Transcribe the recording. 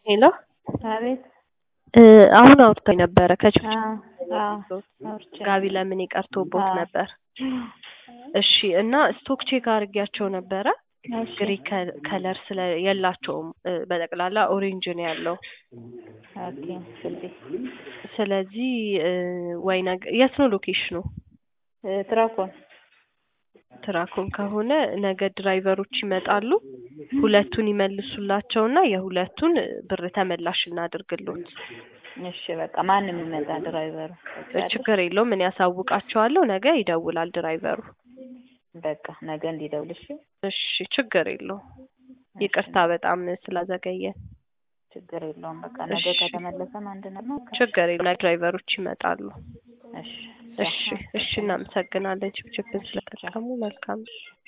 ሄሎ አቤት እ አሁን አውርታኝ ነበረ ከችግር አዎ አዎ አውርቻለሁ። ጋቢ ለምን ቀርቶቦት አዎ። ነበር። እሺ እና ስቶክ ቼክ አድርጊያቸው ነበረ እሺ ግሪ ከለር ስለ የላቸውም እ በጠቅላላ ኦሬንጅ ነው ያለው። ኦኬ ስልጤ ስለዚህ እ ወይ ነገ የት ነው ሎኬሽኑ? እ ትራኮን ትራኮን ከሆነ ነገ ድራይቨሮች ይመጣሉ። ሁለቱን ይመልሱላቸውና የሁለቱን ብር ተመላሽ እናድርግሎት። እሺ በቃ ማንም ይመጣ ድራይቨሩ ችግር የለውም እኔ ያሳውቃቸዋለሁ። ነገ ይደውላል ድራይቨሩ። በቃ ነገ እንዲደውል እሺ እሺ ችግር የለውም። ይቅርታ በጣም ስላዘገየን። ችግር የለውም በቃ ነገ እሺ። ከተመለሰም አንድ ነው ችግር የለውም ነገ ድራይቨሮች ይመጣሉ። እሺ እሺ እሺ እናመሰግናለን ችፕችፕን ስለጠቀሙ መልካም